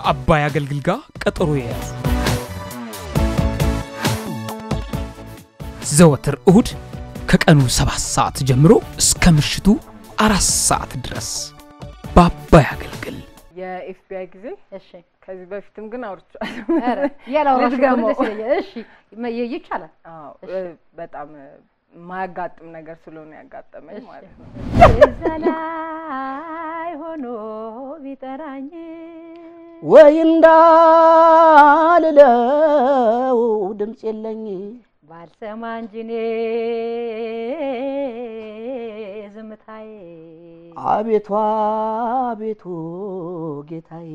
ከአባይ አገልግል ጋር ቀጠሮ የያዙ ዘወትር እሁድ ከቀኑ ሰባት ሰዓት ጀምሮ እስከ ምሽቱ አራት ሰዓት ድረስ በአባይ አገልግል የኤፍቢአይ ጊዜ እሺ ከዚህ በፊትም ግን አውርቻለሁ። ኧረ ያላወራሽ ከሆነ ልድገመው። ደስ ይለኛል። እሺ መ- ይ- ይቻላል። አዎ እሺ። እ፣ በጣም እ፣ የማያጋጥም ነገር ስለሆነ ያጋጠመኝ እሺ። ማለት ነው። እዛ ላይ ሆኖ ቢጠራኝ ወይ እንዳልለው ድምፅ የለኝ ባልሰማ እንጂ እኔ ዝምታዬ አቤቱ አቤቱ ጌታዬ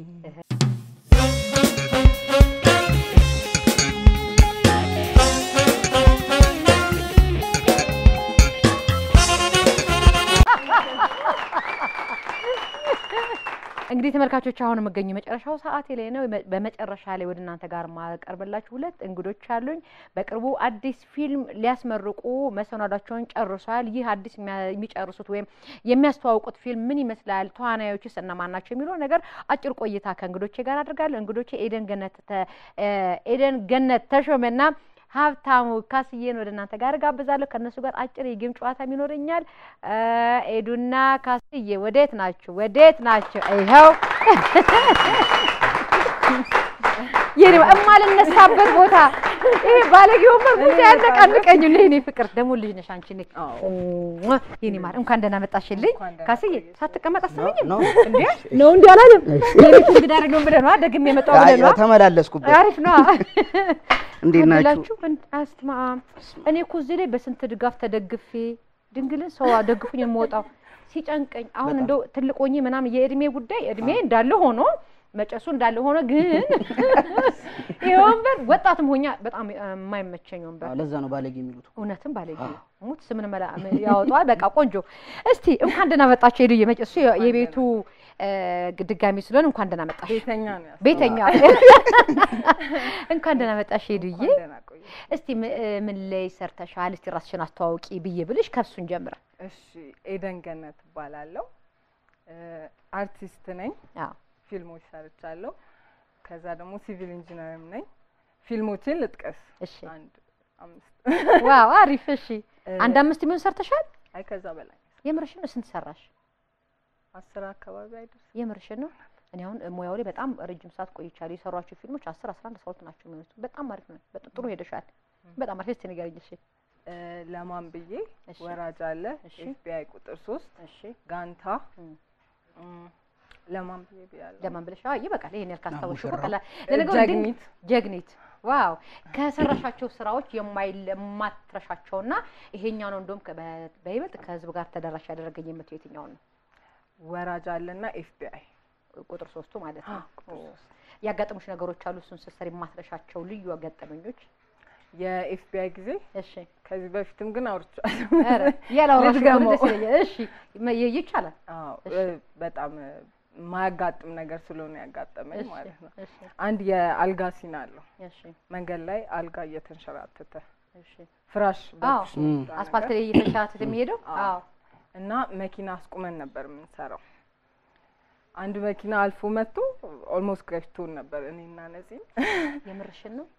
እንግዲህ ተመልካቾች አሁን የምገኘው የመጨረሻው ሰዓቴ ላይ ነው። በ- በመጨረሻ ላይ ወደ እናንተ ጋር ማቀርብላችሁ ሁለት እንግዶች አሉኝ። በቅርቡ አዲስ ፊልም ሊያስመርቁ መሰናዷቸውን ጨርሷል። ይህ አዲስ የሚያ- የሚጨርሱት ወይም የሚያስተዋውቁት ፊልም ምን ይመስላል፣ ተዋናዮችስ እነማን ናቸው የሚለው ነገር አጭር ቆይታ ከእንግዶቼ ጋር አድርጋለሁ። እንግዶቼ ኤደን ገነት ተ- እ፣ ኤደን ገነት ተሾመና ሀብታሙ ካስዬን ወደ እናንተ ጋር ጋብዛለሁ። ከእነሱ ጋር አጭር የጌም ጨዋታም ይኖረኛል። እ፣ ኤዱና ካስዬ ወዴት ናችሁ? ወዴት ናችሁ? ይኸው የኔ እማልነሳበት ቦታ ይሄ ባለጌ ወንበር ብዙ ያነቃንቀኝ ነው። የኔ ፍቅር ደግሞ ልጅ ነሽ አንቺ። እኔ አዎ። የኔ ማር እንኳን ደህና መጣሽልኝ። እንኳን ደህና ካስዬ ቆየሽ። ሳትቀመጥ አሰበኝም ነው እንዴ ነው እንዲ አላለም። የቤት እንግዳ አይደለሁም ብለህ ነዋ፣ ደግሜ የመጣሁ ብለህ ነዋ። ተመላለስኩበት አሪፍ ነዋ። እንዴት ናችሁ አላችሁ አስትማ እኔ እኮ እዚህ ላይ በስንት ድጋፍ ተደግፌ ድንግልን ሰው ደግፉኝ የምወጣው ሲጨንቀኝ አሁን በጣም። እንደው ትልቅ ሆኜ ምናምን የእድሜ ጉዳይ እድሜ እንዳለ ሆኖ መጨሱ እንዳለ ሆኖ ግን ይሄ ወንበር ወጣትም ሆኛ በጣም የማይመቸኝ ወንበር አዎ፣ ለዛ ነው ባለጌ የሚሉት እውነትም ባለጌ ሙት ስምን መላ ያወጣዋል። በቃ ቆንጆ። እስቲ እንኳን ደህና መጣችሁ ሄዱ የመጭ እሱ የቤቱ እ፣ ድጋሚ ስለሆነ እንኳን ደህና መጣሽ ቤተኛ ነው ያስ ቤተኛ እንኳን ደህና መጣሽ ሄዱዬ። እንኳን ደህና ቆየሽ። እስቲ ም- እ፣ ምን ላይ ሰርተሻል? እስቲ ራስሽን አስተዋውቂ ብዬ ብልሽ ከሱን ጀምረ። እሺ ኤደን ገነት እባላለሁ። እ፣ አርቲስት ነኝ። አዎ ፊልሞች ሰርቻለሁ። ከዛ ደግሞ ሲቪል ኢንጂነርም ነኝ። ፊልሞችን ልጥቀስ። እሺ። አንድ አምስት ዋው አሪፍ። እሺ እ፣ አንድ አምስት የሚሆን ሰርተሻል? አይ ከዛ በላይ የምርሽን ነው? ስንት ሰራሽ? አስር አካባቢ አይደርስ የምርሽን ነው? እኔ አሁን ሙያው ላይ በጣም ረጅም ሰዓት ቆይቻለሁ። የሰሯቸው ፊልሞች አስር አስራ አንድ ሰዓት ናቸው የሚሆኑት። በጣም አሪፍ ነው። በጣም ጥሩ ሄደሻል። በጣም አሪፍ። እስቲ ንገሪኝ። እሺ እ፣ ለማን ብዬ እሺ። ወራጅ አለ እሺ። ኤፍቢአይ ቁጥር ሶስት እሺ ጋንታ እም። እም፣ ለማን ብዬ ብያለሁ ለማን ብለሽ? አዎ ይበቃል። ይሄን ያልክ አስታወሽ እኮ ሙሽራው። ቀላል። እ፣ ለነገሩ ድንቅ- ጀግኒት ጀግኒት ዋው ከሰራሻቸው ስራዎች የማይለማትረሻቸውና ይሄኛው ነው እንደውም ከ- በ- በይበልጥ ከህዝብ ጋር ተደራሽ ያደረገኝ የምትው የትኛው ነው? ወራጅ አለና ኤፍቢአይ ቁጥር ሶስቱ ማለት ነው። ያጋጠሙሽ ነገሮች አሉ እሱን ስትሰሪ የማትረሻቸው ልዩ ገጠመኞች? የኤፍቢአይ ጊዜ እሺ ከዚህ በፊትም ግን አውርቻለሁ። ኧረ ያላወራሽ ከሆነ ልድገመው። ደስ ይለኛል። እሺ መ- ይ- ይቻላል። አዎ እሺ። እ፣ በጣም እ፣ የማያጋጥም ነገር ስለሆነ ያጋጠመኝ እሺ ማለት ነው። እሺ አንድ የአልጋ ሲን አለው እሺ መንገድ ላይ አልጋ እየተንሸራተተ እሺ ፍራሽ አዎ በኩሽ የሚወጣ አስፋልት ነገር ላይ እየተሻተተ የሚሄደው አዎ። አዎ እና መኪና አስቁመን ነበር የምንሰራው። አንድ መኪና አልፎ መጥቶ ኦልሞስት ገጭቶን ነበር እኔና ነፂን። የምርሽን ነው?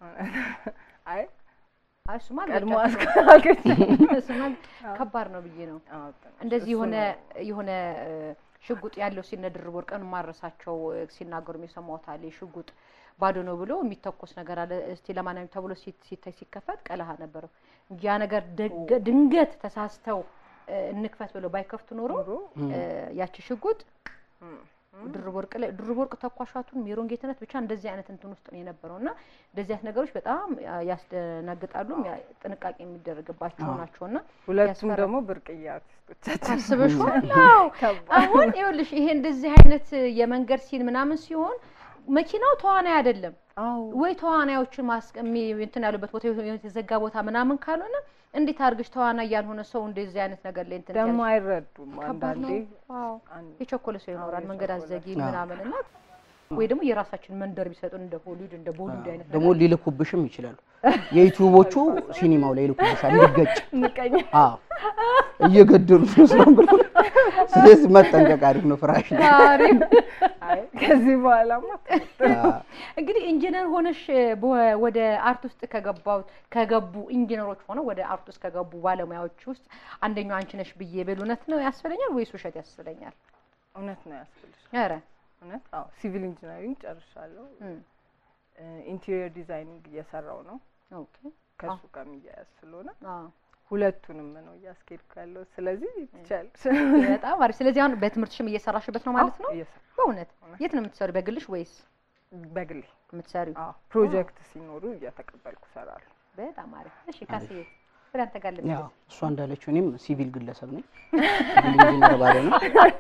አይ አይ እሱማ ቀድሞ አልገጫችም። አስገ እሱማ ከባድ ነው ብዬ ነው። አዎ፣ እንደዚህ እሱ የሆነ ነው። የሆነ እ፣ ሽጉጥ ያለው ሲነድር ወርቀን ማረሳቸው እ፣ ሲናገሩ የሰማሁት አለ። ሽጉጥ ባዶ ነው ብሎ የሚተኮስ ነገር አለ። እስቲ ለማንኛውም ተብሎ ሲት- ሲታይ ሲከፈት ቀለሃ ነበረው እንጂ ያ ነገር ደገ- ድንገት ተሳስተው እ፣ እንክፈት ብለው ባይከፍቱ ኖሮ ኑሮ እ፣ ያቺ ሽጉጥ እም፣ ድርብ ወርቅ ላይ ድርብ ወርቅ ተኳሿቱን ሜሮን ጌትነት ብቻ እንደዚህ አይነት እንትን ውስጥ ነው የነበረው እና እንደዚህ አይነት ነገሮች በጣም ያ- ያስደነግጣሉ። ያ- ጥንቃቄ የሚደረግባቸው ናቸው እና ሁለቱም ያስፈራል። ደግሞ ብርቅዬ አርቲስቶቻችን ታስበሽዋል? ናቸው። አዎ። ከባድ። አሁን ይኸውልሽ ይሄ እንደዚህ አይነት የመንገድ ሲን ምናምን ሲሆን መኪናው ተዋናይ አይደለም አዎ ወይ ተዋናዮችን ማስቀሚ እንትን ያሉበት ቦታ የተዘጋ ቦታ ምናምን ካልሆነ እንዴት አድርገሽ ተዋናይ ያልሆነ ሰው እንደዚህ አይነት ነገር ላይ እንትን ደግሞ ትያለሽ? አይረዱም ከባድ አንዳንዴ ነው። አዎ። አንድ- የቸኮለ ሰው ይኖራል አዎ፣ መንገድ የቸኮለ አዘጊ ሰው። ምናምን እና ወይ ደግሞ የራሳችን መንደር ቢሰጡን እንደ ሆሊውድ እንደ ቦሊውድ አይነት ደግሞ ሊልኩብሽም ይችላሉ። የዩቲዩቦቹ ሲኒማው ላይ ይልኩብሻል እንዲገጭ። ምቀኝ አዎ እየገደሉት ነው ስለም ብሎ ስለዚህ መጠንቀቅ አሪፍ ነው። ፍራሽ ላይ አሪፍ። አይ ከዚህ በኋላማ አዎ። እንግዲህ ኢንጂነር ሆነሽ በ- ወደ አርት ውስጥ ከገባው ከገቡ ኢንጂነሮች ሆነው ወደ አርት ውስጥ ከገቡ ባለሙያዎች ውስጥ አንደኛው አንቺ ነሽ ብዬ ብል እውነት ነው ያስብለኛል ወይስ ውሸት ያስብለኛል? እውነት ነው ያስብልሽ። ኧረ እውነት አዎ፣ ሲቪል ኢንጂነሪንግ ጨርሻለሁ። እም፣ ኢንቴሪየር ዲዛይኒንግ እየሰራው ነው ኦኬ ከሱ ጋር የሚያያዝ ስለሆነ አዎ ሁለቱንም ነው እያስኬድኩ ያለው። ስለዚህ ትችያለሽ። በጣም አሪፍ። ስለዚህ አሁን በትምህርትሽም እየሰራሽበት ነው ማለት ነው? እየሰራሁ በእውነት እውነት። የት ነው የምትሰሪው? በግልሽ ወይስ በግሌ የምትሰሪው? አዎ፣ ፕሮጀክት ሲኖሩ እየተቀበልኩ እሰራለሁ። በጣም አሪፍ። እሺ ካስዬ ወደ አንተ ጋር ልምጣ። ያው እሷ እንዳለችው እኔም ሲቪል ግለሰብ ነኝ። ሲቪል ኢንጂነር ባለ ነው።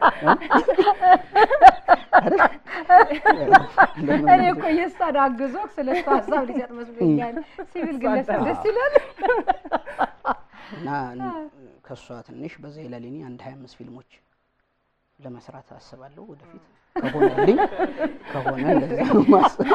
እኔ እኮ የእሷን አግዞ ስለ እሷ ሀሳብ ሊሰጥ መስሎኛል። ሲቪል ግለሰብ ደስ ይላል። እና ከእሷ ትንሽ በዛ ይላል። እኔ አንድ ሀያ አምስት ፊልሞች ለመስራት አስባለሁ ወደፊት ከሆነልኝ ከሆነ እንደዛ ነው ማስበው።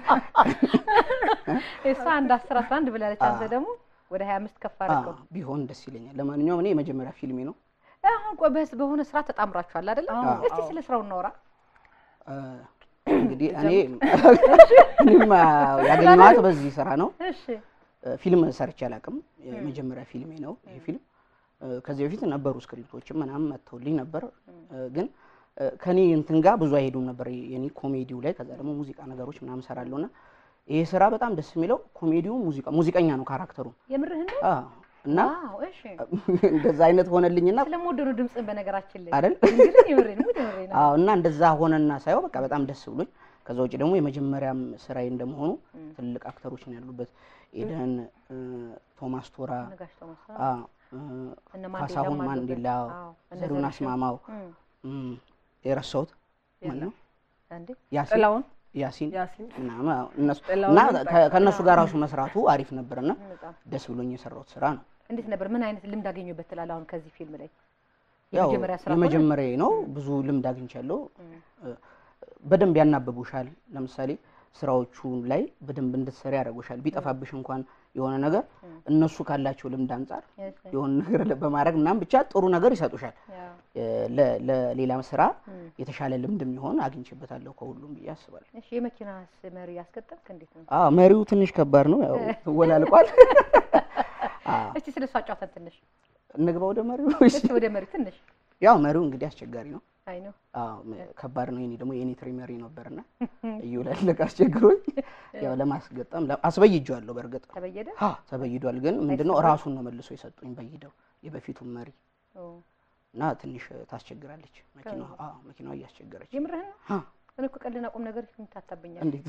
እሷ አንድ አስር አስራ አንድ ብላለች። አንተ ደግሞ ወደ ሀያ አምስት ከፍ አደረገው። አዎ፣ ቢሆን ደስ ይለኛል። ለማንኛውም እኔ የመጀመሪያ ፊልሜ ነው። አሁን ቆይ በስ በሆነ ስራ ተጣምራችኋል አይደለ? አዎ፣ እስቲ አዎ። ስለ ስራው እናውራ። አ፣ እንግዲህ እኔ እኔም ያገኘኋት በዚህ ስራ ነው። እሺ ፊልም ሰርቼ አላውቅም። የመጀመሪያ ፊልሜ ነው ይሄ ፊልም። እ፣ ከዚህ በፊት ነበሩ ስክሪፕቶችም ምናምን መጥተውልኝ ነበር እ፣ ግን እ፣ ከኔ እንትን ጋር ብዙ አይሄዱም ነበር የኔ ኮሜዲው ላይ። ከዛ ደግሞ ሙዚቃ ነገሮች ምናምን ሰራለሁ እና ይሄ ስራ በጣም ደስ የሚለው ኮሜዲው ሙዚቃ ሙዚቀኛ ነው ካራክተሩ የምርህን ነው? አ፣ እና ዋው እሺ። እንደዛ አይነት ሆነልኝና ስለምወደው ነው ድምፅህን በነገራችን ላይ አይደል እንግዲህ የምሬን ሙድ የምሬን ነው። አዎ እና እንደዛ ሆነና ሳየው በቃ በጣም ደስ ብሎኝ ከዛ ውጭ ደግሞ የመጀመሪያም ስራዬ እንደመሆኑ ትልቅ አክተሮች ነው ያሉበት ኤደን እ፣ ቶማስ ቶራ ነጋሽ ቶማስ አ፣ እ፣ እነ ማንዴላ ካሳሁን አሉበት። ማንዴላ አዎ፣ እነ ዘሪሁን ዘሪሁን። አስማማው እም፣ እም፣ የረሳሁት ማን ነው እንዴ ያሲን ጥላውን ያሲን ያሲን ምናምን አዎ፣ እነሱ ጥላውን እና በቃ ከ- ከእነሱ ጋር ራሱ መስራቱ አሪፍ ነበርና በጣም ደስ ብሎኝ የሰራሁት ስራ ነው። እንዴት ነበር? ምን አይነት ልምድ አገኘበት ትላለህ? አሁን ከዚህ ፊልም ላይ ያው የመጀመሪያ ስራ ሆነ? የመጀመሪያ ነው። ብዙ ልምድ አግኝቻለሁ። እ፣ በደንብ ያናብቡሻል። ለምሳሌ ስራዎቹ ላይ በደንብ እንድትሰሪ ያደርጉሻል። ቢጠፋብሽ እንኳን የሆነ ነገር እነሱ ካላቸው ልምድ አንጻር እሺ፣ የሆነ ነገር በማድረግ ምናምን ብቻ ጥሩ ነገር ይሰጡሻል። ያው፣ እ፣ ለ- ለሌላ ስራ እም። የተሻለ ልምድ የሚሆን አግኝቼበታለሁ ከሁሉም ብዬ አስባለሁ። እሺ የመኪናስ መሪ ያስገጠምክ እንዴት ነው? አዎ መሪው ትንሽ ከባድ ነው፣ ያው ትወላልቋል። አዎ እስቲ ስለ እሱ አጫውተን ትንሽ። እንግባ ወደ መሪው። እሺ። እስቲ ወደ መሪ ትንሽ። ያው መሪው እንግዲህ አስቸጋሪ ነው። አይ ነው አዎ መ- ከባድ ነው። የኔ ደግሞ የኔ ትሪ መሪ ነበርና እየወላለቀ አስቸግሮኝ ያው ለማስገጠም ለ- አስበይጄዋለሁ። በእርግጥ ተበየደ። አ ተበይዷል፣ ግን ምንድነው ራሱን ነው መልሶ የሰጡኝ በይደው የበፊቱን መሪ ኦ፣ እና ትንሽ ታስቸግራለች መኪናዋ። አዎ መኪናዋ እያስቸገረች የምርህን ነው? አ እኔ እኮ ቀልና ቁም ነገር ይምታታብኛል። እንዴት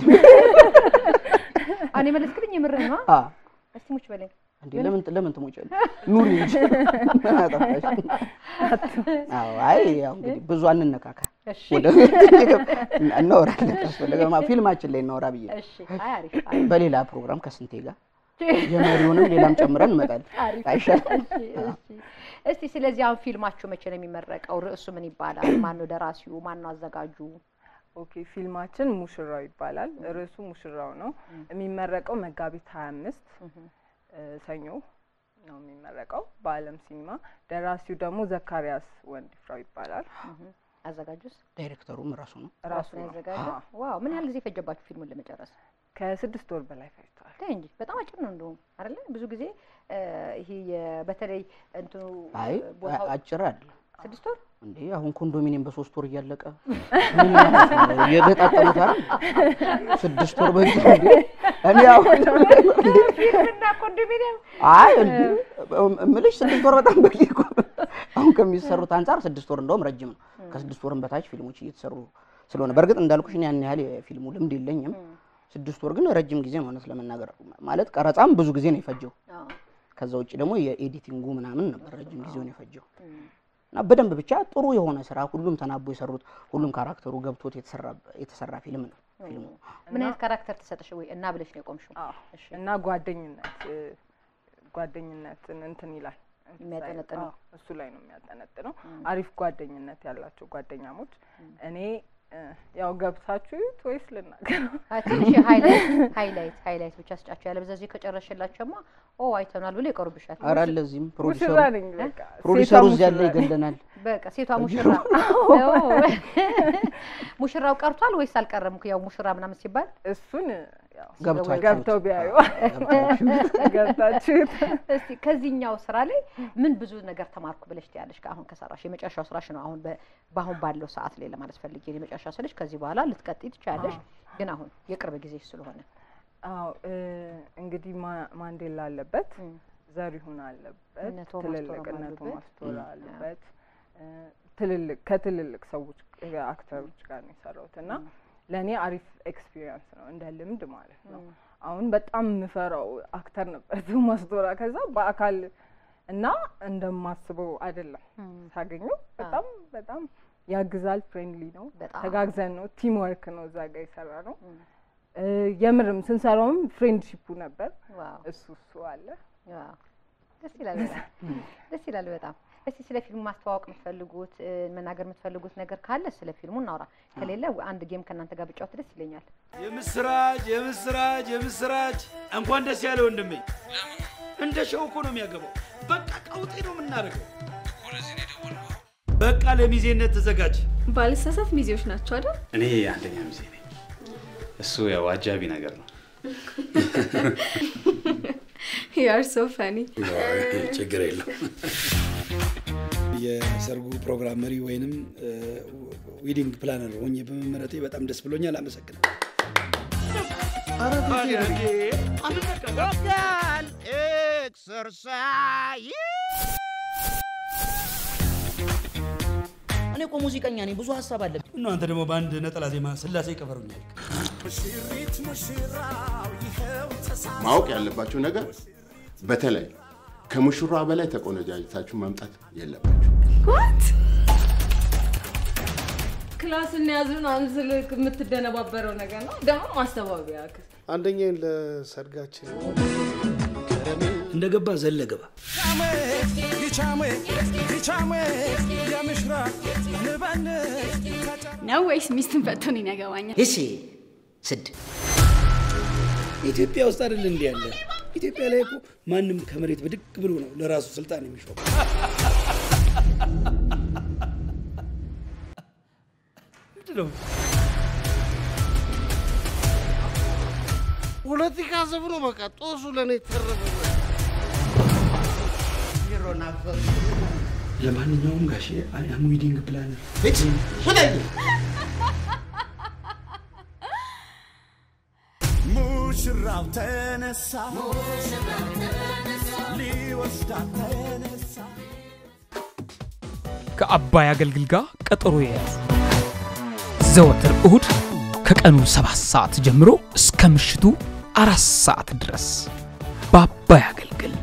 እኔ መለስክልኝ የምርህን ነው? አ እስቲ ሙች በለኝ። እንዴ ለምን ለምን ትሞጫለሽ? ኑሪ እንጂ ምን አጠፋሽ? አዎ አይ ያው እንግዲህ ብዙ አንነካካ እሺ ወደ እናወራለን ካስፈለገ ፊልማችን ላይ እናወራ ብዬ ነው። እሺ። አይ አሪፍ አሪፍ በሌላ ፕሮግራም ከስንቴ ጋር የመሪውንም ሌላም ጨምረን እንመጣለን። አሪፍ። አይሻልም? እሺ እሺ። እስቲ ስለዚህ አሁን ፊልማችሁ መቼ ነው የሚመረቀው? ርዕሱ ምን ይባላል? ማን ነው ደራሲው? ማን ነው አዘጋጁ? ኦኬ ፊልማችን ሙሽራው ይባላል። ርዕሱ ሙሽራው ነው። የሚመረቀው መጋቢት ሀያ አምስት ሰኞ ነው የሚመረቀው በአለም ሲኒማ። ደራሲው ደግሞ ዘካሪያስ ወንድፍራው ይባላል። አዘጋጁስ ዳይሬክተሩም ራሱ ነው። ራሱ ነው ነው። ያዘጋጀው? አዎ። ዋው! ምን ያህል ጊዜ ፈጀባችሁ ፊልሙን ለመጨረስ? ከስድስት ወር በላይ ፈጅቷል። ተይ እንጂ በጣም አጭር ነው እንደውም አይደለ? ብዙ ጊዜ እ፣ ይሄ የ- በተለይ እንትኑ አይ ቦታው አጭር አይደለም ስድስት ወር እንዴ አሁን ኮንዶሚኒየም በሶስት ወር እያለቀ ምን ማለት ነው? እየገጣጠሙት አይደል? ስድስት ወር በፊት እንዴ እኔ አሁን ፊልምና ኮንዶሚኒየም አይ እንዴ እምልሽ ስድስት ወር በጣም በቂ እኮ ነው። አሁን ከሚሰሩት አንጻር ስድስት ወር እንደውም ረጅም ነው። ከስድስት ወርም በታች ፊልሞች እየተሰሩ ስለሆነ በእርግጥ እንዳልኩሽ እኔ ያን ያህል የፊልሙ ልምድ የለኝም። ስድስት ወር ግን ረጅም ጊዜ ነው እውነት ለመናገር ማለት ቀረጻም ብዙ ጊዜ ነው የፈጀው። አዎ። ከዛ ውጭ ደግሞ የኤዲቲንጉ ምናምን ነበር ረጅም ጊዜውን የፈጀው እና በደንብ ብቻ ጥሩ የሆነ ስራ ሁሉም ተናቦ የሰሩት ሁሉም ካራክተሩ ገብቶት የተሰራ የተሰራ ፊልም ነው ፊልሙ። ምን አይነት ካራክተር ተሰጠሽ ወይ እና ብለሽ ነው የቆምሽው? አዎ። እሺ እና ጓደኝነት እ፣ ጓደኝነትን እንትን ይላል የሚያጠነጥነው። አዎ፣ እሱ ላይ ነው የሚያጠነጥነው። አሪፍ ጓደኝነት ያላቸው ጓደኛሞች እኔ እ፣ ያው ገብታችሁ እዩት ወይስ ልናገረው? አይ፣ ትንሽ ሃይላይት ሃይላይት ሃይላይት ብቻ ስጫቸው። ያለ በዛዚህ ከጨረሽላቸውማ ኦ አይተናል ብሎ ይቀሩብሻል። ኧረ ለዚህም ፕሮዲሰሩ ሙሽራ ነኝ በቃ ፕሮዲሰሩ ሴቷ እዚያ ያለ ሙሽራ ነኝ። ይገለናል። በቃ ሴቷ ሙሽራ ኦ፣ ሙሽራው ቀርቷል ወይስ አልቀረም? ያው ሙሽራ ምናምን ሲባል እሱን ያው ገብቷችሁት። ገብተው ቢያዩ ገብታችሁት። ገብታችሁት እስቲ ከዚህኛው ስራ ላይ ምን ብዙ ነገር ተማርኩ ብለሽ ትያለሽ? አሁን ከሰራሽ የመጨረሻው ስራሽ ነው። አሁን በ- በአሁን ባለው ሰዓት ላይ ለማለት ፈልጌ ነው። የመጨረሻ ስልሽ ከዚህ በኋላ ልትቀጥይ ትችያለሽ፣ ግን አሁን የቅርብ ጊዜ ስለሆነ አዎ እ፣ እንግዲህ ማ- ማንዴላ አለበት እም። ዘሪሁን አለበት እነ ቶማስ ትልልቅ ቶራም እነ አሉበት። ቶማስ ቶራ እም፣ አለበት እ፣ ትልልቅ ከትልልቅ ሰዎች እ፣ አክተሮች ጋር ነው የሰራሁት እና ለእኔ አሪፍ ኤክስፒሪየንስ ነው እንደ ልምድ ማለት ነው። አሁን በጣም የምፈራው አክተር ነበር ቶማስ ቶራ። ከዛ በአካል እና እንደማስበው አይደለም ሳገኘው በጣም በጣም ያግዛል። ፍሬንድሊ ነው። በጣም ተጋግዘን ነው ቲም ወርክ ነው እዛ ጋር የሰራ ነው። እ፣ የምርም ስንሰራውም ፍሬንድሺፑ ነበር። ዋው እሱ እሱ አለ። ዋው ደስ ይላል በጣም ደስ ይላል በጣም። እስቲ ስለ ፊልሙ ማስተዋወቅ የምትፈልጉት እ፣ መናገር የምትፈልጉት ነገር ካለ ስለ ፊልሙ እናውራ። ከሌለ አንድ ጌም ከእናንተ ጋር ብጫወት ደስ ይለኛል። የምስራች የምስራች የምስራች! እንኳን ደስ ያለ ወንድሜ። እንደ ሸው እኮ ነው የሚያገባው። በቃ ቀውጤ ነው የምናደርገው። በቃ ለሚዜነት ተዘጋጅ። ባልሳሳት ሚዜዎች ናቸው አይደል? እኔ አንደኛ ሚዜ ነኝ። እሱ ያው አጃቢ ነገር ነው። ዩአር ሶ ፈኒ። ችግር የለም። የሰርጉ ፕሮግራም መሪ ወይንም ዊዲንግ ፕላነር ሆኜ በመመረጤ በጣም ደስ ብሎኛል። አመሰግናለሁ። እኔ እኮ ሙዚቀኛ ነኝ፣ ብዙ ሀሳብ አለብኝ። እና አንተ ደግሞ በአንድ ነጠላ ዜማ ስላሴ ቀበሩኛል። ማወቅ ያለባቸው ነገር በተለይ ከሙሽራ በላይ ተቆነጃጅታችሁ መምጣት የለባችሁ። ዋት ክላስን ያዙን አንስልክ የምትደነባበረው ነገር ነው ደግሞ ማስተባበያ ክስ አንደኛን ለሰርጋችን እንደገባ ዘለገባ ነው ወይስ ሚስትን ፈቶን ያገባኛል? እሺ ስድ ኢትዮጵያ ውስጥ አይደል እንዲህ ያለ? ኢትዮጵያ ላይ እኮ ማንም ከመሬት ብድግ ብሎ ነው ለራሱ ስልጣን የሚሾም። ምንድን ነው? ፖለቲካ ዘብ ነው። በቃ ጦሱ ለእኔ ተረፈ። ለማንኛውም ጋሼ አይ አም ዊዲንግ ፕላነር ሙሽራው ተነሳ ሊወስዳት ተነሳ ከአባይ አገልግል ጋር ቀጠሮ የያዙ ዘወትር እሁድ ከቀኑ ሰባት ሰዓት ጀምሮ እስከ ምሽቱ አራት ሰዓት ድረስ በአባይ አገልግል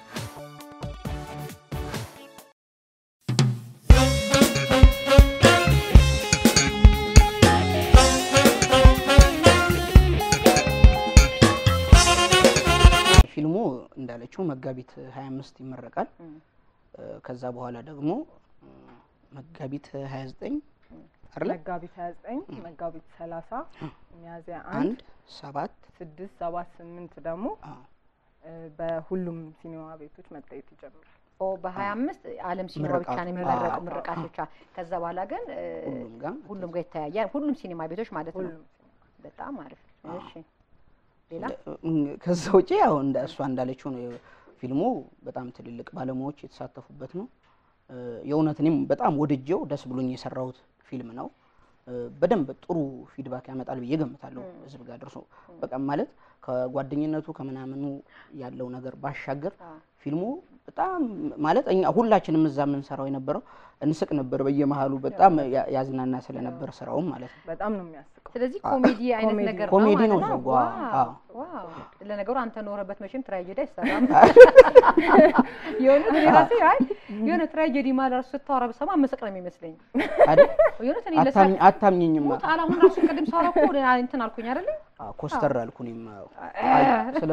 ፊልሙ እንዳለችው መጋቢት 25 ይመረቃል። እ፣ ከዛ በኋላ ደግሞ እ፣ መጋቢት 29 አይደለ መጋቢት 29 መጋቢት 30 ሚያዝያ አንድ አንድ ሰባት ስድስት ሰባት ስምንት ደግሞ አ፣ እ፣ በሁሉም ሲኒማ ቤቶች መታየት ይጀምራል። ኦ በሀያ አምስት ዓለም ሲኒማ ምርቃቱ። ብቻ ነው የሚመረቁ አዎ። ምርቃት ብቻ። ከዛ በኋላ ግን እ፣ ሁሉም ጋር ሁሉም ጋር ይተያያል። ሁሉም ሲኒማ ቤቶች ማለት ነው። ሁሉም በጣም አሪፍ። እሺ ሌላ እ፣ ከዛ ውጪ ያው እንደ እሷ እንዳለችው ነው ፊልሙ በጣም ትልልቅ ባለሙያዎች የተሳተፉበት ነው። እ፣ የእውነት እኔም በጣም ወድጄው ደስ ብሎኝ የሰራሁት ፊልም ነው። እ፣ በደንብ ጥሩ ፊድባክ ያመጣል ብዬ ገምታለሁ። ህዝብ ጋር ደርሶ በቃ ማለት ከጓደኝነቱ ከምናምኑ ያለው ነገር ባሻገር ፊልሙ በጣም ማለት እኛ ሁላችንም እዛ የምንሰራው የነበረው እንስቅ ነበር በየመሀሉ በጣም ያ- ያዝናና ስለነበር ስራውም ማለት ነው። በጣም ነው የሚያስቀው። ስለዚህ ኮሜዲ አይነት ኮሜዲ ነገር ኮሜዲ ነው ነው ማለት ነው። ዘጓ። አዎ። ዋው ለነገሩ አንተ ኖረበት መቼም ትራጀዲ አይሰራም። የእውነት እኔ ራሴ አይ የሆነ ትራጀዲ ማለት ራሱ ስታወራ ብሰማ መሰቅ ነው የሚመስለኝ። አይደል? የእውነት እኔ ለሳ አታምኝ- አታምኝኝማ ሞት አላሁን ራሱ ቅድም ሳወራ እኮ ወደ እንትን አልኩኝ አይደለ? አዎ፣ ኮስተር አልኩ እኔም አዎ። አይ፣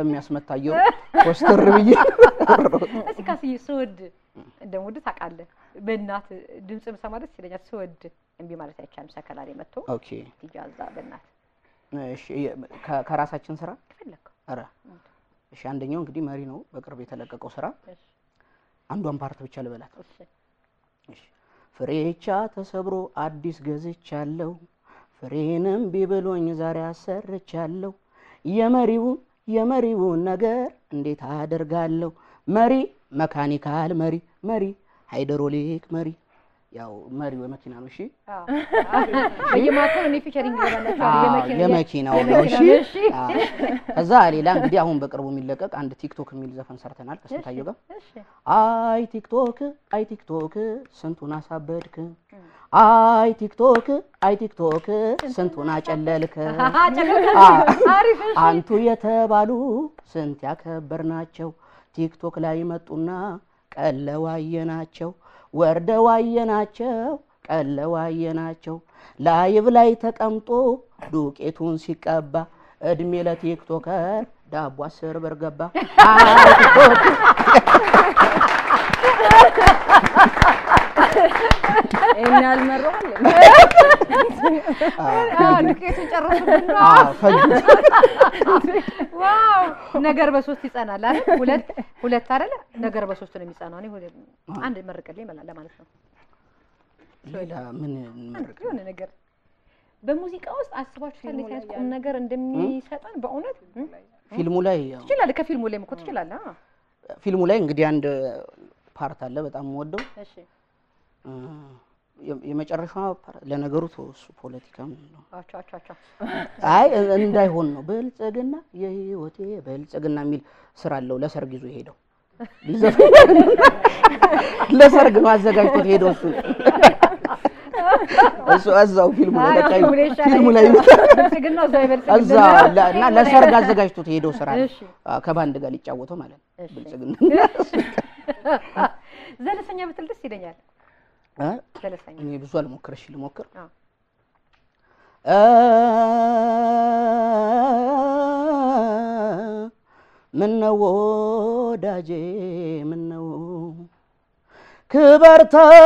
ስለሚያስመታየው ኮስተር ብዬ እስኪ ካስዬ ስወድ እንደምወድ ታውቃለህ። በእናት ድምጽ ብሰማ ደስ ይለኛል። ስወድ እምቢ ማለት አይቻልም። ሰከላ ላይ መጥቶ ኦኬ ትጃዛ በእናት እሺ የ- ከ- ከራሳችን ስራ ከፈለግከው ኧረ እሺ አንደኛው እንግዲህ መሪ ነው በቅርብ የተለቀቀው ስራ እሺ፣ አንዷን ፓርት ብቻ ልበላት እሺ። እሺ ፍሬቻ ተሰብሮ አዲስ ገዝቻለሁ ፍሬንም ቢብሎኝ ዛሬ አሰርቻለሁ የመሪውን የመሪውን ነገር እንዴት አደርጋለሁ መሪ መካኒካል መሪ መሪ ሃይድሮሊክ መሪ ያው መሪው የመኪና ነው እሺ አዎ። በየማታው እኔ ፊቸሪንግ ይገባላችኋል። አዎ፣ የመኪና- የመኪናው ነው እሺ የመኪናው ነው፣ እሺ። አዎ። ከዛ ሌላ እንግዲህ አሁን በቅርቡ የሚለቀቅ አንድ ቲክቶክ የሚል ዘፈን ሰርተናል ከስንታየሁ ጋር እሺ፣ አይ ቲክቶክ አይ ቲክቶክ ስንቱን አሳበድክ አይ ቲክቶክ አይ ቲክቶክ ስንቱን አጨለልክ ጨለልክ። አ- አሪፍ፣ እሺ። አንቱ የተባሉ ስንት ያከበርናቸው ቲክቶክ ላይ መጡና ቀለዋየናቸው ወርደዋየናቸው ቀለዋየናቸው ላይቭ ላይ ተቀምጦ ዱቄቱን ሲቀባ እድሜ ለቲክቶከር ዳቦ አስር ብር ገባ አይ ቲክቶክ ይሄን ያልመረዋል አዎ፣ ዱቄቱን ጨረሱብን ነው። አዎ፣ ፈጁት። ዋው ነገር በሶስት ይጸናል አይደል? ሁለት ሁለት አይደለ? ነገር በሶስት ነው የሚጸናው። እኔ ሁለት አንድ መርቅልኝ ይመላል ለማለት ነው። ሌላ ምን እንመርቅ? የሆነ ነገር በሙዚቃ ውስጥ አስባችሁታል? እንዴት አይነት ቁም ነገር እንደሚሰጠን በእውነት እም? ፊልሙ ላይ ያው ትችላለህ። ከፊልሙ ላይም እኮ ትችላለህ። አዎ። ፊልሙ ላይ እንግዲህ አንድ ፓርት አለ በጣም የምወደው እሺ እ፣ የ- የመጨረሻዋ ፓርት ለነገሩ ተወው፣ እሱ ፖለቲካ ምን ነው አቻ አቻ አቻ አይ እ- እንዳይሆን ነው ብልጽግና የህይወቴ ብልጽግና የሚል ስራ አለው ለሰርግ ይዞ ሄደው ለሰርግ ነው አዘጋጅቶት ሄደው እሱ እሱ እዛው ፊልሙ ላይ በቃ ፊልሙ ላይ ይሻላል። ፊልሙ ላይ ብልጽግናው እዛው ይበልጽግና እዛ ለ- እና ለሰርግ አዘጋጅቶት ሄደው ስራ ነው እሺ። አ፣ ከባንድ ጋር ሊጫወተው ማለት ነው እሺ። ብልጽግና ዘለሰኛ ብትል ደስ ይለኛል። እ? ዘለሰኛ እኔ ብዙ አልሞክር እሺ ልሞክር አዎ። ምነው ወዳጄ ምነው ክበር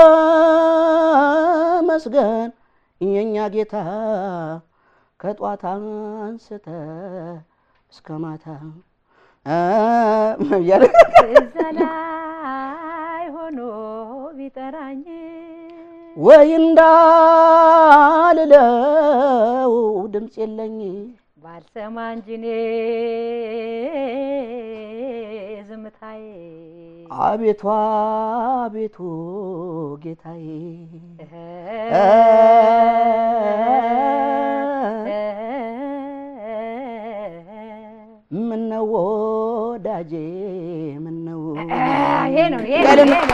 ተመስገን የኛ ጌታ ከጧት አንስተ እስከ ማታ እ እያለ እዛ ላይ ሆኖ ቢጠራኝ ወይ እንዳልለው ድምፅ የለኝ ባልሰማ እንጂ እኔ ዝምታዬ አቤቱ አቤቱ ጌታዬ ምነው ወዳጄ ምነው ይሄ ነው ይሄ ነው ያለ- ይሄ ነው።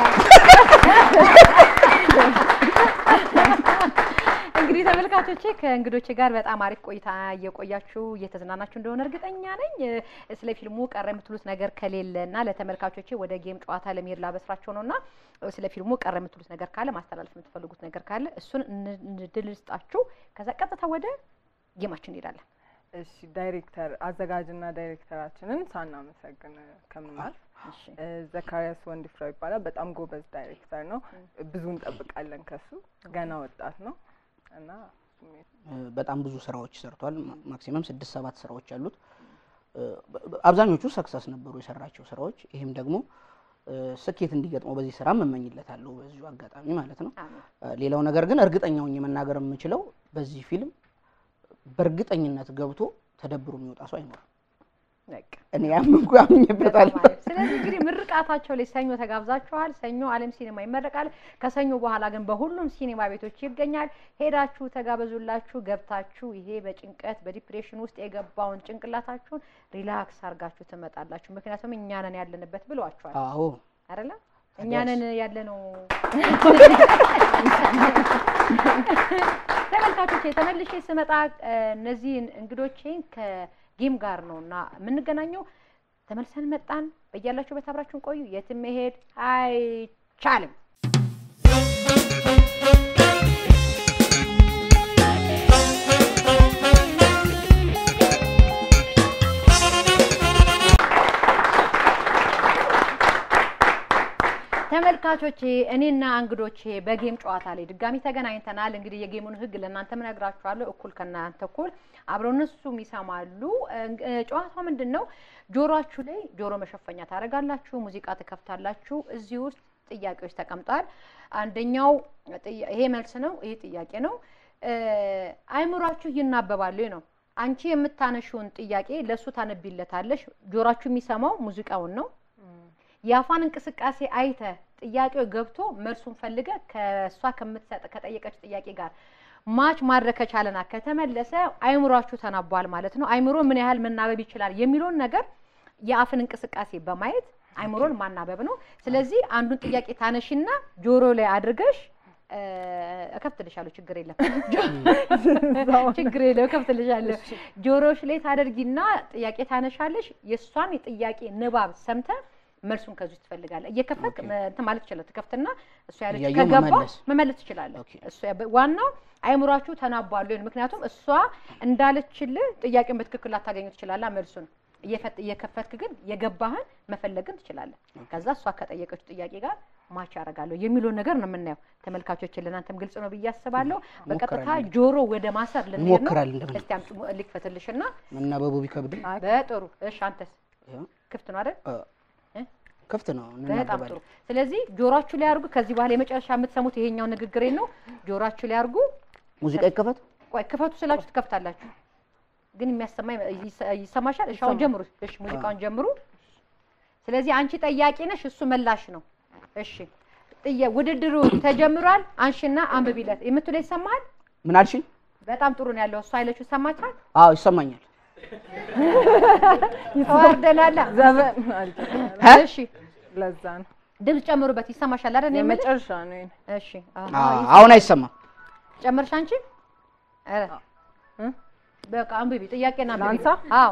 እንግዲህ ተመልካቾቼ ከእንግዶቼ ጋር በጣም አሪፍ ቆይታ እየቆያችሁ እየተዝናናችሁ እንደሆነ እርግጠኛ ነኝ። እ፣ ስለ ፊልሙ ቀረ የምትሉት ነገር ከሌለ እና ለተመልካቾቼ ወደ ጌም ጨዋታ ለመሄድ ላበስራቸው ነው እና እ፣ ስለ ፊልሙ ቀረ የምትሉት ነገር ካለ ማስተላለፍ የምትፈልጉት ነገር ካለ እሱን እን- እንድል ስጣችሁ። ከዛ ቀጥታ ወደ ጌማችን እንሄዳለን። እሺ ዳይሬክተር አዘጋጅና ዳይሬክተራችንን ሳናመሰግን ከምናልፍ እሺ እ፣ ዘካሪያስ ወንድፍራው ይባላል። በጣም ጎበዝ ዳይሬክተር ነው። ብዙ እንጠብቃለን ከሱ። ገና ወጣት ነው እና እ፣ በጣም ብዙ ስራዎች ሰርቷል። ማ- ማክሲመም ስድስት ሰባት ስራዎች አሉት። እ፣ በ- በ- አብዛኞቹ ሰክሰስ ነበሩ የሰራቸው ስራዎች። ይህም ደግሞ እ፣ ስኬት እንዲገጥመው በዚህ ስራ እመኝለታለሁ በዚሁ አጋጣሚ ማለት ነው። አሜን። እ፣ ሌላው ነገር ግን እርግጠኛ ሆኜ መናገር የምችለው በዚህ ፊልም በእርግጠኝነት ገብቶ ተደብሮ የሚወጣ ሰው አይኖርም። በቃ እኔ ያምንኩ ያምኝበታለሁ። በጣም አሪፍ። ስለዚህ እንግዲህ ምርቃታቸው ላይ ሰኞ ተጋብዛችኋል። ሰኞ ዓለም ሲኒማ ይመረቃል። ከሰኞ በኋላ ግን በሁሉም ሲኒማ ቤቶች ይገኛል። ሄዳችሁ ተጋበዙላችሁ። ገብታችሁ ይሄ በጭንቀት በዲፕሬሽን ውስጥ የገባውን ጭንቅላታችሁን ሪላክስ አድርጋችሁ ትመጣላችሁ። ምክንያቱም እኛ ነን ያለንበት ብለዋችኋል አዎ አይደለ? እኛ ነን ያለነው። ተመልካቾቼ ተመልሼ ስመጣ እ፣ እነዚህን እንግዶቼን ከጌም ጋር ነው እና የምንገናኘው። ተመልሰን መጣን። በያላችሁበት አብራችሁን ቆዩ። የትም መሄድ አይቻልም። ተመልካቾቼ እኔና እንግዶቼ በጌም ጨዋታ ላይ ድጋሚ ተገናኝተናል። እንግዲህ የጌሙን ህግ ለእናንተ እነግራችኋለሁ። እኩል ከእናንተ እኩል አብረው እነሱም ይሰማሉ። እንግ- እ፣ ጨዋታው ምንድን ነው? ጆሮአችሁ ላይ ጆሮ መሸፈኛ ታደርጋላችሁ፣ ሙዚቃ ትከፍታላችሁ። እዚህ ውስጥ ጥያቄዎች ተቀምጠዋል። አንደኛው ጥያ- ይሄ መልስ ነው፣ ይሄ ጥያቄ ነው። እ፣ አይምሯችሁ ይናበባሉ ነው። አንቺ የምታነሺውን ጥያቄ ለእሱ ታነቢለታለሽ። ጆሮአችሁ የሚሰማው ሙዚቃውን ነው። የአፏን እንቅስቃሴ አይተ ጥያቄው ገብቶ መልሱን ፈልገ ከእሷ ከምትሰጥ ከጠየቀች ጥያቄ ጋር ማች ማድረግ ከቻለና ከተመለሰ አይምሯችሁ ተናቧል ማለት ነው። አይምሮ ምን ያህል መናበብ ይችላል የሚለውን ነገር የአፍን እንቅስቃሴ በማየት አይምሮን ማናበብ ነው። ስለዚህ አንዱን ጥያቄ ታነሺና ጆሮ ላይ አድርገሽ እ፣ እከፍትልሻለሁ፣ ችግር የለም ችግር የለም፣ እከፍትልሻለሁ። ጆሮሽ ላይ ታደርጊና ጥያቄ ታነሻለሽ። የእሷን የጥያቄ ንባብ ሰምተ መልሱን ከዚህ ትፈልጋለህ። እየከፈት እንትን ማለት ትችላለህ። ትከፍትና እሷ ያለች እያየሁ ከገባ መመለስ። መመለስ ትችላለህ። እሷ ያበ- ዋናው አይምሯችሁ ተናቧል ወይ ነው። ምክንያቱም እሷ እንዳለችልህ ጥያቄውን በትክክል ላታገኙ ትችላለህ። መልሱን እየፈት- እየከፈትክ ግን የገባህን መፈለግን ትችላለህ። ከዛ እሷ ከጠየቀችው ጥያቄ ጋር ማች ያደርጋለሁ የሚለውን ነገር ነው የምናየው። ተመልካቾችን ለእናንተም ግልጽ ነው ብዬ አስባለሁ። በቀጥታ እንሞክራለን። ጆሮ ወደ ማሰር ልንሄድ ነው። እንሞክራለን እንደምንም። እስቲ አምጪ ልክፈትልሽና መናበቡ ቢከብድም በጥሩ እሺ፣ አንተስ ይኸው፣ ክፍት ነው አይደል? እ፣ እ? ክፍት ነው በጣም ጥሩ። እንናበባለን። ስለዚህ ጆሮአችሁ ላይ አድርጉ። ከዚህ በኋላ የመጨረሻ የምትሰሙት ይሄኛው ንግግሬ ነው። ጆሮአችሁ ላይ አድርጉ። ሙዚቃ ይከፈት። ቆይ ክፈቱ ስላችሁ ትከፍታላችሁ፣ ግን የሚያሰማ ይሰ- ይሰማሻል? እሺ አሁን ጀምሩ። እሺ ሙዚቃውን ጀምሩ። ስለዚህ አንቺ ጠያቂ ነሽ፣ እሱ መላሽ ነው። እሺ ጥያ ውድድሩ ተጀምሯል። አንሺና አንብቢለት። የምትለው ይሰማሃል? ምን አልሽኝ? በጣም ጥሩ ነው ያለው። እሱ አይለችው ይሰማችኋል? አዎ ይሰማኛል። ተዋርደናላ። ዘፈን እሺ ለዛ ነው ድምፅ ጨምሩበት። ይሰማሻል አይደል? እኔ የምልሽ? የመጨረሻ ነው ይሄን። እሺ አዎ፣ አ- ይሰማል። አሁን አይሰማም። ጨመርሽ አንቺ? ኧረ በቃ አንብቢ፣ ጥያቄና አንብቢ። ላንሳ? አዎ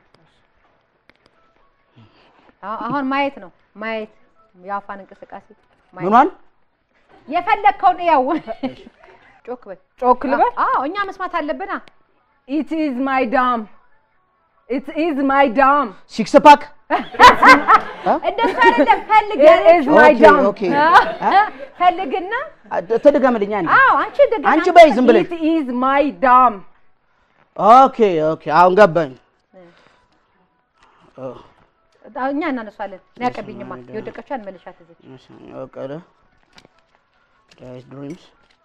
አዎ፣ አሁን ማየት ነው ማየት፣ የአፋን እንቅስቃሴ ማየት። ምኗን የፈለግከውን ያው ጮክ በል ጮክ ልበል? አዎ፣ እኛ መስማት አለብና ኢት ኢዝ ማይ ዳም ኢት ኢዝ ማይ ዳም ሲክስ ፓክ እንደሱ አይደለም። ፈልግ It is my ኦኬ dam. ኦኬ። ፈልግና ተደገመልኛ አንዴ። አዎ፣ አንቺ እንደገና አንቺ በይ ዝም ብለሽ ኢት ኢዝ ማይ ዳም ኦኬ ኦኬ። አሁን ገባኝ። ኦ፣ አዎ፣ እኛ እናነሷለን። እኔ አቀብኝማ የወደቀችው መልሻት እዚህ በቀለ ዳይስ ድሪምስ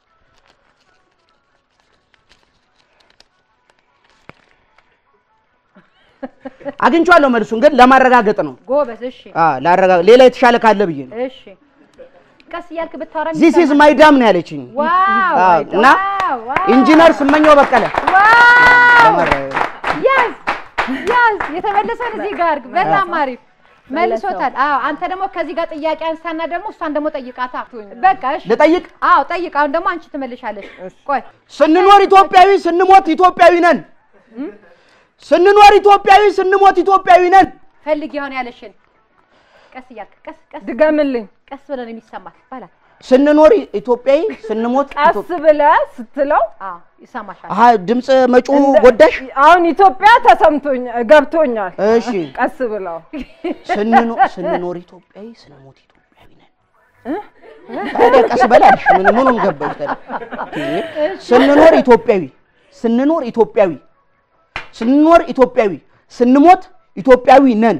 አግኝቼዋለሁ። መልሱን ግን ለማረጋገጥ ነው። ጎበዝ። እሺ አ ላረጋግጥ ሌላ የተሻለ ካለ ብዬ ነው። እሺ፣ ቀስ እያልክ ብታወራ ዚስ ኢዝ ማይ ዳም ነው ያለችኝ። ዋው አዎ፣ እና ዋው ዋው ኢንጂነር ስመኘው በቀለ ዋው ለመረ- ያዝ ያዝ የተመለሰውን እዚህ ጋር አድርግ። በጣም አሪፍ መልሶታል። አዎ አንተ ደግሞ ከዚህ ጋር ጥያቄ አንሳና ደግሞ እሷን ደግሞ ጠይቃታ። በቃ እሺ ልጠይቅ። አዎ ጠይቅ። አሁን ደግሞ አንቺ ትመልሻለሽ። ቆይ ስንኖር ኢትዮጵያዊ ስንሞት ኢትዮጵያዊ ነን። ስንኖር ኢትዮጵያዊ ስንሞት ኢትዮጵያዊ ነን። ፈልጊ የሆነ ያለሽን ቀስ እያልክ ቀስ ቀስ ድገምልኝ። ቀስ ብለን የሚሰማት ባላ ስንኖር ኢትዮጵያዊ ስንሞት ቀስ ኢትዮጵ- ብለህ ስትለው አዎ ይሰማሻል። አሀ ድምፅ መጪው እንደ- ጎዳሽ። አሁን ኢትዮጵያ ተሰምቶኝ ገብቶኛል። እሺ ቀስ ብለው ስንኖ- ስንኖር ኢትዮጵያዊ ስንሞት ኢትዮጵያዊ ነን። ታዲያ ቀስ በላልሽ ምን ምኑን ገባሽ ታዲያ? እንዴ! ስንኖር ኢትዮጵያዊ ስንኖር ኢትዮጵያዊ ስንኖር ኢትዮጵያዊ ስንሞት ኢትዮጵያዊ ነን።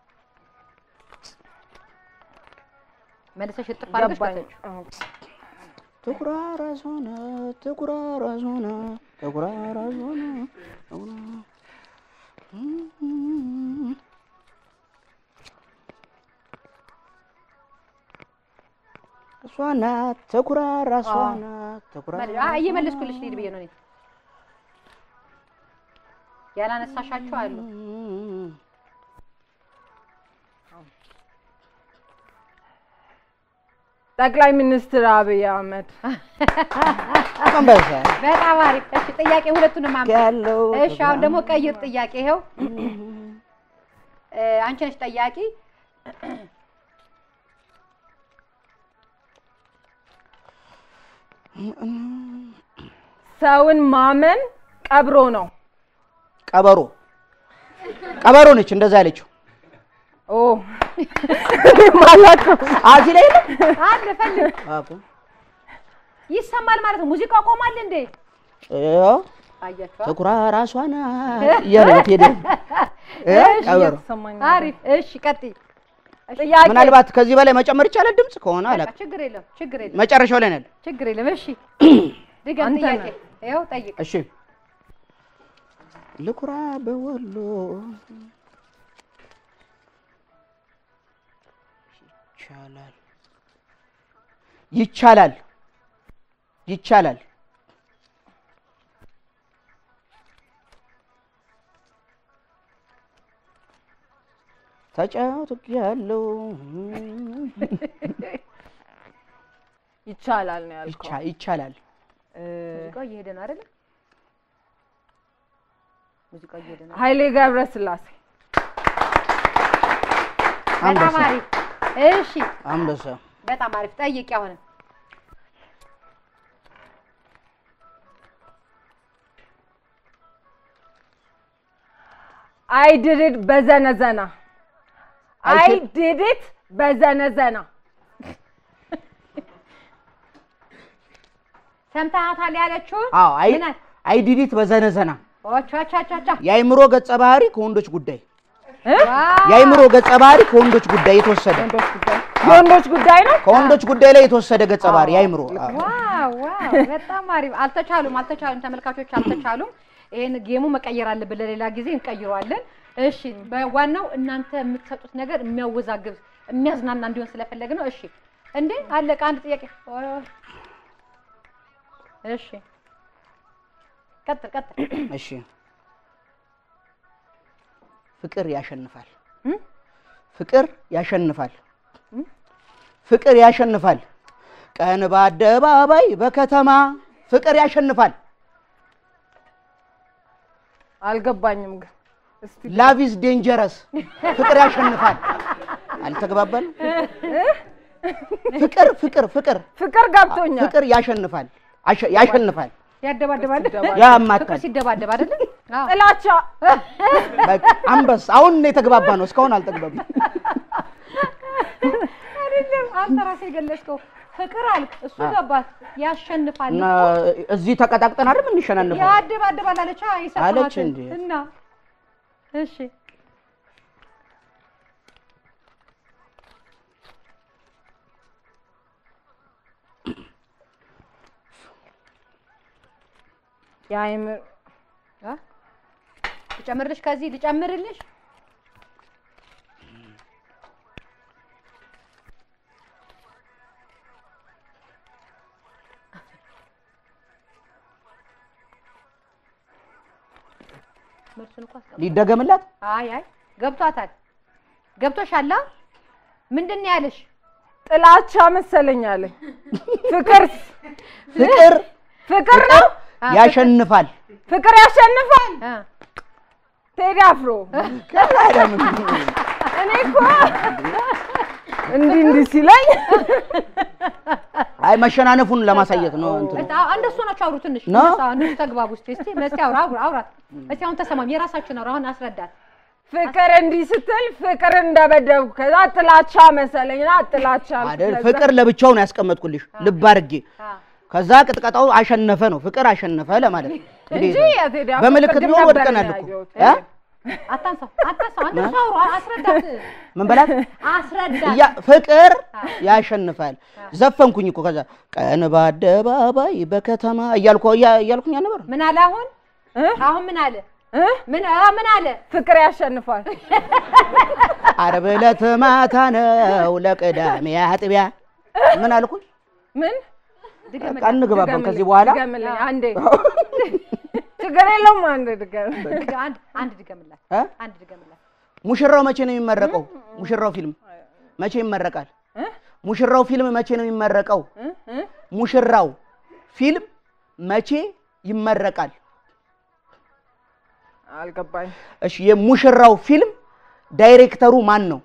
መልሰሽ እጥፍ አድርገሽ ገባኝ። በተች ትኩራራስ ሆነ ትኩራራስ ሆነ ትኩራራስ ሆነ ትኩራ- እሷ ናት ትኩራራስ ሆነ ትኩራራስ አይ እየመለስኩልሽ ልሂድ ብዬ ነው እኔ ያላነሳሻቸው አሉ። ጠቅላይ ሚኒስትር አብይ አህመድ አንበሳ በጣም አሪፍ። እሺ ጥያቄ ሁለቱንም አምጪ። ያለው እሺ አሁን ደግሞ ቀይር ጥያቄ ይኸው እ፣ አንቺ ነሽ ጠያቂ። ሰውን ማመን ቀብሮ ነው። ቀበሮ ቀበሮ ነች እንደዛ ያለችው ኦ ማላውቀው አዚ ላይ ነው አለ ፈልግ አቁ ይሰማል ማለት ነው። ሙዚቃው ቆሟል እንዴ? ያው አያችኋ? ትኩራ ራሷ ናት እያለ ነው ቴዲ እ ቀበሮ እየተሰማኝ አሪፍ። እሺ ቀጥይ። ጥያቄ ምናልባት ከዚህ በላይ መጨመር ይቻላል ድምፅ ከሆነ በቃ አላውቅም። ችግር የለም ችግር የለም መጨረሻው ላይ ነን። ችግር የለም። እሺ ድገም አንተ ጥያቄ። ነህ። ይኸው ጠይቅ። እሺ ልኩራ በወሎ ይቻላል ይቻላል ይቻላል ተጫውት ያለው ይቻላል ነው ያልከው። ይቻላል እ፣ ሙዚቃው እየሄደ ነው አይደለ? ሙዚቃው እየሄደ ነው። ኃይሌ ገብረ ስላሴ በጣም አንበሳ አሪፍ። እሺ አንበሳ በጣም አሪፍ። ጠይቂ አሁን አይ ዲድ በዘነዘና አይ አይችል- ዲድ በዘነዘና ሰምተሃታል ያለችው? አዎ አይ ምን አለ? አይ ዲዲት በዘነዘና ኦቻቻቻቻ የአይምሮ ገጸ ባህሪ ከወንዶች ጉዳይ ዋው! የአይምሮ ገጸ ባህሪ ከወንዶች ጉዳይ የተወሰደ ወንዶች ጉዳይ የወንዶች ጉዳይ ነው። ከወንዶች ጉዳይ ላይ የተወሰደ ገጸ ባህሪ የአይምሮ አዎ። ዋው ዋው! በጣም አሪፍ። አልተቻሉም አልተቻሉም፣ ተመልካቾች አልተቻሉም። ይሄን ጌሙ መቀየር አለብን፣ ለሌላ ጊዜ እንቀይረዋለን። እሺ፣ በዋናው እናንተ የምትሰጡት ነገር የሚያወዛግብ የሚያዝናና እንዲሆን ስለፈለግ ነው። እሺ፣ እንዴ አለቀ። አንድ ጥያቄ። ኦ፣ እሺ፣ ቀጥል ቀጥል። እሺ ፍቅር ያሸንፋል እም? ፍቅር ያሸንፋል ፍቅር ያሸንፋል ቀን በአደባባይ በከተማ ፍቅር ያሸንፋል አልገባኝም ግን እስቲ ላቭ ኢዝ ዴንጀረስ ፍቅር ያሸንፋል አልተግባባንም ፍቅር ፍቅር ፍቅር ፍቅር ገብቶኛል። ፍቅር ያሸንፋል አሸ- ያሸንፋል ያደባደባል። ያማታል ፍቅር ሲደባደብ አይደለ? አዎ። ጥላቻ በቃ አንበስ አሁን ነው የተግባባ ነው እስካሁን አልተግባባም አይደለም አንተ ራስህ የገለጽከው ፍቅር አልክ፣ እሱ ገባት። ያሸንፋል እና እኮ እዚህ ተቀጣቅጠን አይደል እንሸናነፈው ያደባደባል አለች። አይ አለች ሰማሃትን እንዴ? እና እሺ የአይምር አ? ልጨምርልሽ፣ ከዚህ ልጨምርልሽ። መልሱን እኮ አስቀምጥ። ሊደገምላት አይ አይ ገብቷታል። ገብቶሻል? አ? ምንድን ነው ያለሽ? ጥላቻ መሰለኝ አለኝ። ፍቅር ፍቅር ፍቅር ነው። አ፣ ያሸንፋል ፍቅር ያሸንፋል። አ፣ ቴዲ አፍሮ እኔ እኮ እንዲህ እንዲህ ሲለኝ አይ መሸናነፉን ለማሳየት ነው እንትን እጣ እንደሱ ናቸው። አውሩ ትንሽ ነው? እነሱ አሁን እነሱ ተግባቡ እስቲ እስቲ እስቲ አውራ አውራ አውራት እስቲ አሁን ተሰማም የራሳችሁን አውራ አሁን አስረዳት። ፍቅር እንዲህ ስትል ፍቅር እንደበደብኩ ከዛ ጥላቻ መሰለኝና ጥላቻ አልኩ። አይደል ከዛ ፍቅር ለብቻው ነው ያስቀመጥኩልሽ ልብ አድርጌ አ፣ ከዛ ቅጥቀጣው አሸነፈ ነው ፍቅር አሸነፈ ለማለት ነው እንጂ እንግዲህ የቴዲ አፍሮ በምልክት ቅድም ቢሆን ነበር ወድቀናል እኮ ያየሁት። እ? አታንሳው አታንሳው አንተ እሱ አውራ አስረዳት ምን በላት አስረዳት። ያ ፍቅር ያሸንፋል ዘፈንኩኝ እኮ ከዛ ቀን በአደባባይ በከተማ እያልኩ እያ- እያልኩኝ ነበር ምን አለ አሁን እ? አሁን ምን አለ እ? ምን አ፣ ምን አለ ፍቅር ያሸንፋል። ዓርብ ዕለት ማታ ነው ለቅዳሜ አጥቢያ ምን አልኩኝ ምን ድገምልኝ። በቃ እንግባባን ድገምልኝ፣ ከዚህ በኋላ ድገምልኝ አንዴ ችግር የለውም። አንዴ ድገም። ድገ- አንድ አንድ ድገምላት እ? አንድ ድገምላት። ሙሽራው መቼ ነው የሚመረቀው ሙሽራው ፊልም መቼ ይመረቃል እ? ሙሽራው ፊልም መቼ ነው የሚመረቀው እ? እ? ሙሽራው ፊልም መቼ ይመረቃል አልገባኝ። እሺ የሙሽራው ፊልም ዳይሬክተሩ ማን ነው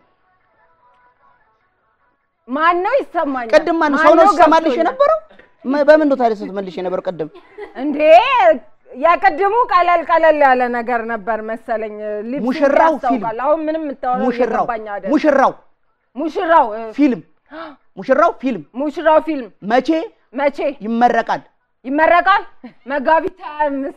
ማን ነው ይሰማኛል? ቅድም ማን ሰው ነው ሲሰማልሽ ገብቶኛል? የነበረው መ- በምን ነው ታዲያ ስትመልሽ የነበረው ቅድም እንዴ የቅድሙ ቀለል ቀለል ያለ ነገር ነበር መሰለኝ። ሊፕሲንክ ሙሽራው ያስታውቃል። አሁን ምንም የምታወራው ሙሽራው እየገባኝ አይደል። ሙሽራው ሙሽራው እ፣ ፊልም ሙሽራው ፊልም ሙሽራው ፊልም መቼ መቼ ይመረቃል? ይመረቃል? መጋቢት ሀያ አምስት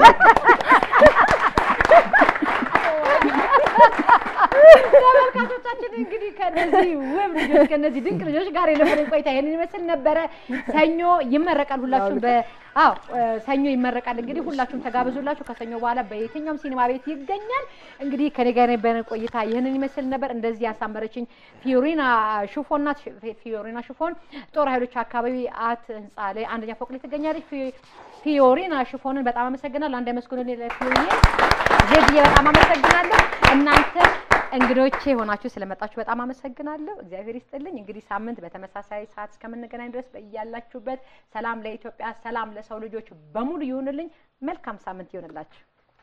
ተመልካቾቻችን እንግዲህ ከነዚህ ውብ ልጆች ከነዚህ ድንቅ ልጆች ጋር የነበረን ቆይታ ይህንን ይመስል ነበረ። ሰኞ ይመረቃል። ሁላችሁም በ አዎ እ፣ ሰኞ ይመረቃል። እንግዲህ ሁላችሁም ተጋብዙላችሁ። ከሰኞ በኋላ በየትኛውም ሲኒማ ቤት ይገኛል። እንግዲህ ከኔ ጋር የነበረን ቆይታ ይህንን ይመስል ነበር። እንደዚህ ያሳመረችኝ ፊዮሪና ሽፎን ናት። ፊ- ፊዮሪና ሽፎን ጦር ኃይሎች አካባቢ አት ህንፃ ላይ አንደኛ ፎቅ ላይ ትገኛለች። ፊ- ፊዮሪና ሽፎንን በጣም አመሰግናለሁ። አንድ መስኩልን ለፊዮሪና ዜድዬ በጣም አመሰግናለሁ። እናንተ እንግዶቼ ሆናችሁ ስለመጣችሁ በጣም አመሰግናለሁ። እግዚአብሔር ይስጥልኝ። እንግዲህ ሳምንት በተመሳሳይ ሰዓት እስከምንገናኝ ድረስ በያላችሁበት ሰላም ለኢትዮጵያ፣ ሰላም ለሰው ልጆች በሙሉ ይሁንልኝ። መልካም ሳምንት ይሁንላችሁ።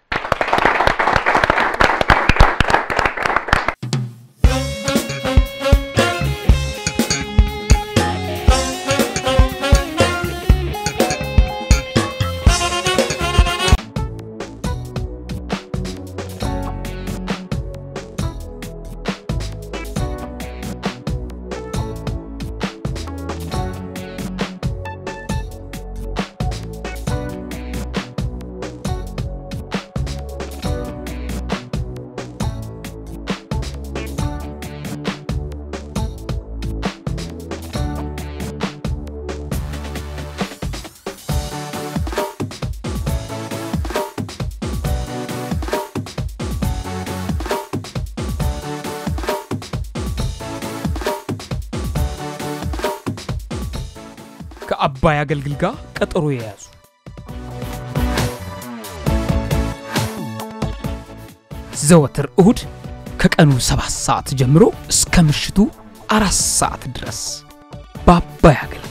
ከአባይ አገልግል ጋር ቀጠሮ የያዙ ዘወትር እሁድ ከቀኑ ሰባት ሰዓት ጀምሮ እስከ ምሽቱ አራት ሰዓት ድረስ በአባይ አገልግል